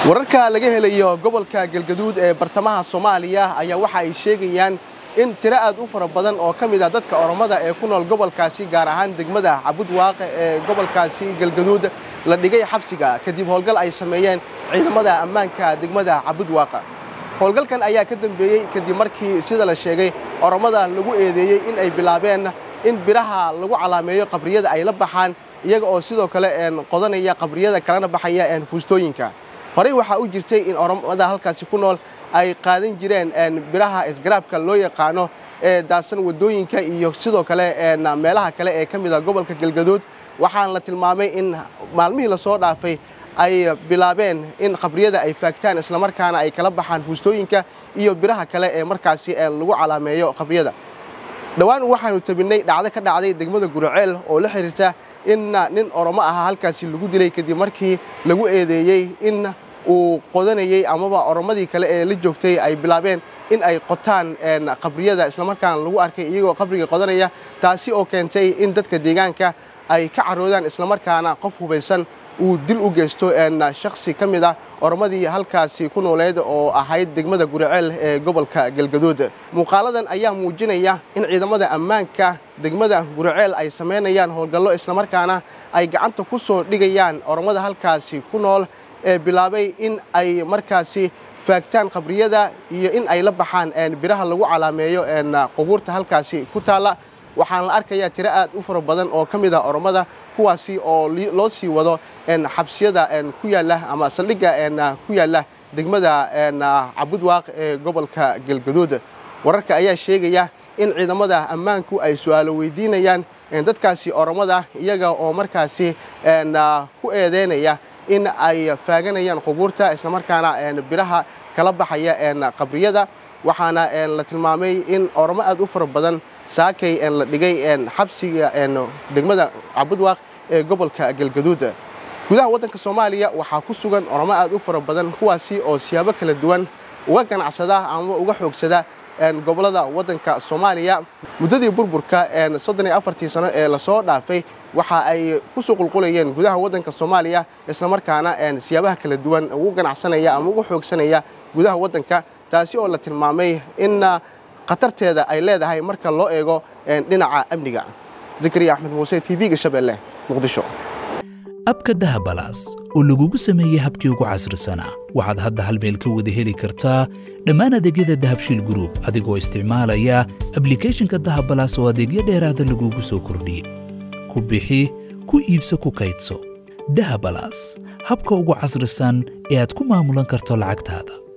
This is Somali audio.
wararka laga helayo gobolka galgaduud ee bartamaha soomaaliya ayaa waxa ay sheegayaan in tiro aad u fara badan oo ka mid ah dadka oromada ee ku nool gobolkaasi gaar ahaan degmada cabudwaaqe ee gobolkaasi galgaduud la dhigay xabsiga kadib howlgal ay sameeyeen ciidamada ammaanka degmada cabudwaaqa howlgalkan ayaa ka dambeeyey kadib markii sida la sheegay oromada lagu eedeeyey in ay bilaabeen in biraha lagu calaameeyo qabriyada ay la baxaan iyaga oo sidoo kale qodanaya qabriyada kalena baxaya fuustooyinka horey waxaa u jirtay in oromada halkaasi ku nool ay qaadan jireen biraha isgaraabka loo yaqaano ee daadsan waddooyinka iyo sidoo kale meelaha kale ee ka mid a gobolka galgaduud waxaana la tilmaamay in maalmihii lasoo dhaafay ay bilaabeen in qabriyada ay faagtaan islamarkaana ay kala baxaan fuustooyinka iyo biraha kale ee markaasi lagu calaameeyo qabriyada dhowaan waxaanu tabinnay dhacdo ka dhacday degmada guraceel oo la xidhiirta in nin oromo ahaa halkaasi lagu dilay kadib markii lagu eedeeyey in uu qodanayey amaba oromadii kale ee la joogtay ay bilaabeen in ay qotaan qabriyada islamarkaana lagu arkay iyagoo qabriga qodanaya taasi oo keentay in dadka deegaanka ay ka caroodaan islamarkaana qof hubaysan uu dil u geysto shakhsi ka mid ah oromadii halkaasi ku nooleed oo ahayd degmada guraceel ee gobolka galgaduud muuqaaladan ayaa muujinaya in ciidamada ammaanka degmada guraceel ay samaynayaan howlgallo islamarkaana ay gacanta ku soo dhigayaan oromada halkaasi ku nool ee bilaabay in ay markaasi faagtaan qabriyada iyo in ay la baxaan biraha lagu calaameeyo qubuurta halkaasi ku taalla waxaana la arkayaa tiro aad u fara badan oo ka mid ah oromada kuwaasi oo loo sii wado xabsiyada ku yaalla ama saldhigga ku yaalla degmada cabudwaaq ee gobolka galgaduud wararka ayaa sheegaya in ciidamada ammaanku ay su'aalo weydiinayaan dadkaasi oromada iyaga oo markaasi ku eedeynaya in ay faaganayaan qubuurta islamarkaana biraha kala baxaya qabriyada waxaana la tilmaamay in oromo aad u fara badan saakay la dhigay xabsiga degmada cabudwaaq ee gobolka galgaduud gudaha waddanka soomaaliya waxaa ku sugan oromo aad u fara badan kuwaasi oo siyaabo kala duwan uga ganacsada ama uga xoogsada gobollada waddanka soomaaliya muddadii burburka soddon iyo afartii sano ee lasoo dhaafay waxa ay ku soo qulqulayeen gudaha waddanka soomaaliya islamarkaana siyaabaha kala duwan ugu ganacsanaya ama uga xoogsanaya gudaha waddanka taasi oo la tilmaamay in khatarteeda ay leedahay marka loo eego dhinaca amniga zakariya axmed muuse t v-ga shabeelle muqdisho abka dahabalaas oo lagugu sameeyey habkii ugu casrisanaa waxaad hadda hal meel ka wada heli kartaa dhammaan adeegyada dahabshiil gruub adigoo isticmaalaya ablikhethonka dahabalaas oo adeegyo dheeraada lagugu soo kordhiyey ku bixi ku iibso ku kaydso dahabalaas habka ugu casrisan ee aad ku maamulan karto lacagtaada